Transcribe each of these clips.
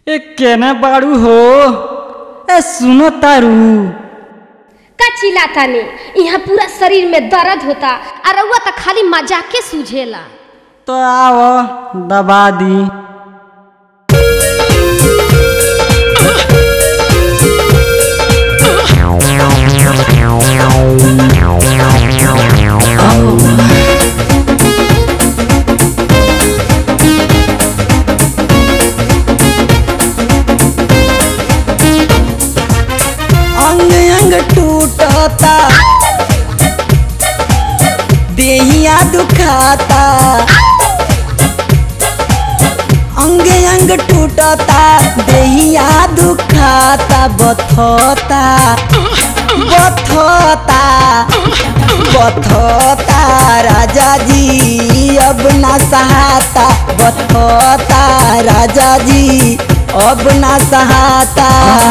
ए केना बाड़ू हो ए सुनो तारू का चिल्लाता ने यहाँ पूरा शरीर में दर्द होता और रउआ तो खाली मजाके सूझेला तो आओ दबा दी अंग अंग टूटता देहिया दुखाता अंग अंग टूटता देहिया दुखाता बथोता बथोता बथोता राजा जी अब ना सहाता बथोता राजा जी अब ना सहाता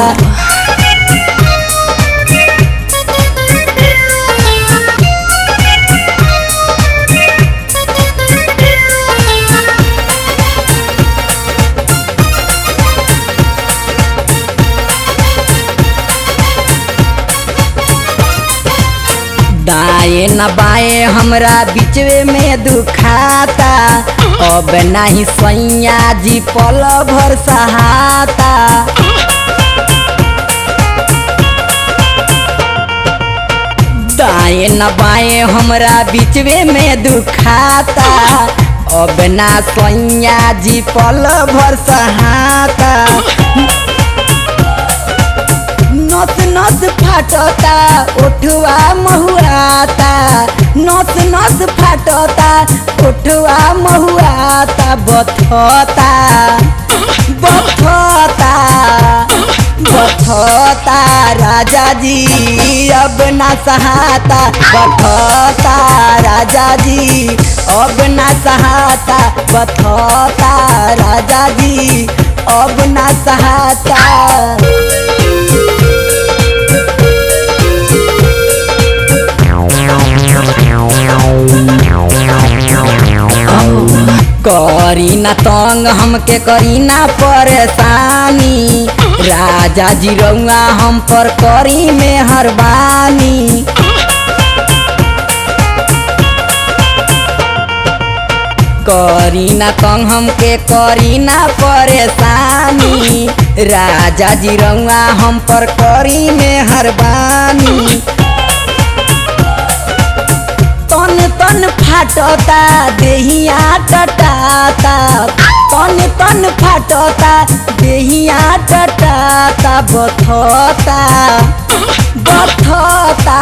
दाएं न बाएं हमरा बीचवे में दुखाता अब नहीं सैया जी पल भर सहाता दाएं न बाएं हमरा बीचवे में दुखाता अब ना सैया जी पल भर सहाता नस नस फाटता उठवा महुआता नस नस फाटता उठवा महुआता बथता बथता बथता राजा जी अब ना सहाता बथता राजा जी अब ना सहाता बथता राजा जी अब ना सहाता करी ना तंग हमके करी ना परेशानी राजा जी रउआ हम पर करी मेहरबानी करी ना तंग हमके करी ना परेशानी राजा जी रउआ हम पर करी मेहरबानी तन तन फाटता देहिया टटाता तन तन फाटता देहिया टटाता बथता बथता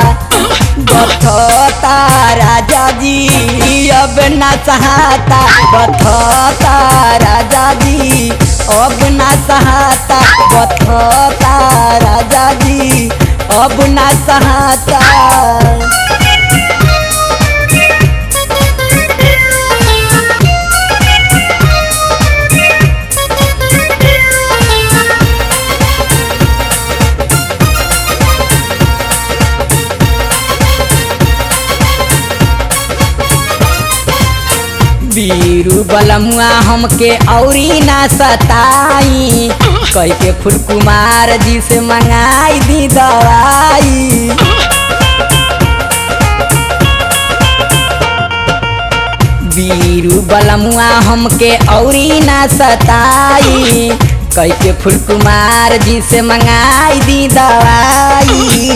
बथता राजा जी अब ना सहाता बथता राजा जी अब ना सहाता बथता राजा जी अब ना सहाता बीरू बलमुआ हमके औरी ना सताई कह के फुल कुमार जी से मंगाई दी दवाई बीरू बलमुआ हमके औरी ना सताई कह के फुल कुमार जी से मंगाई दी दवाई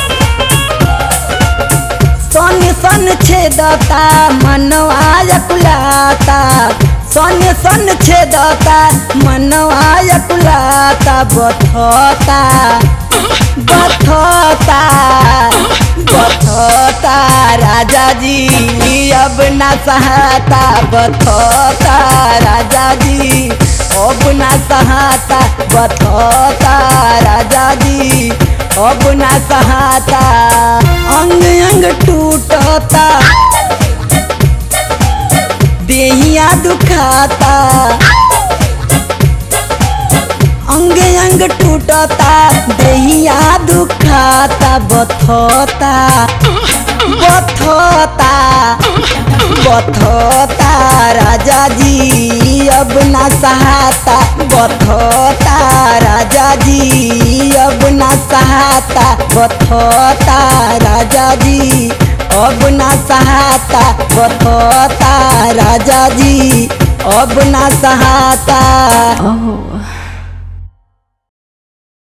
सन सन छेदता मनवा यकुलाता सन सन छेदता मनवा यकुलाता बथता बथता बथता राजा जी अब ना सहाता बथता राजा जी अब ना सहाता बथता राजा जी अब ना सहाता अंग अंग टूटता देहिया दुखाता अंग अंग टूटता देहिया दुखाता बथता बथता बथता राजा जी अब अब ना सहाता बथता राजा जी अब ना सहाता बथता राजा जी अब ना सहाता बथता राजा जी अब ना सहाता